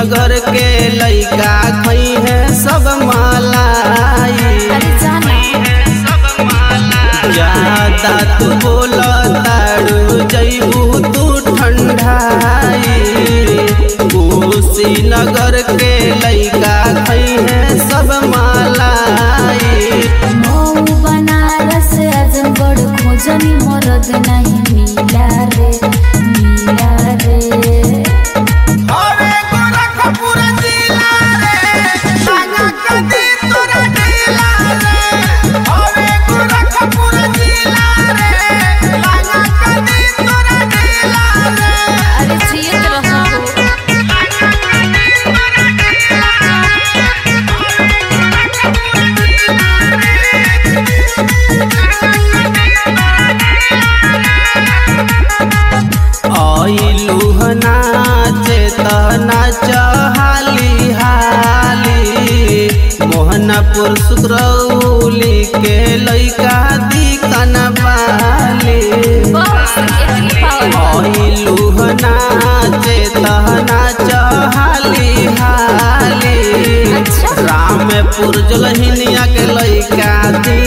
नगर के लइका खई है सब मालाई अरे जाना ज्यादा तू बोल तारू जैबू तू ठंडाई नगर के लइका खई है सब मालाई मऊ बनारस आजमगढ़ खोजनी मरद नहीं मिला रे मिला रे अरे गोरखपुर जिला रे लागा कदी तोरा जिला रे अरे गोरखपुर जिला रे लागा कदी तोरा जिला रे अरे जियत रहो आइलू नाचे तना चहाली हाली मोहनपुर सुकरौली के लइका दिकन बाली बस इतनी पावर आइलू नाचे तना चहाली हाली अच्छा। रामपुर जलहिनिया के लइका दी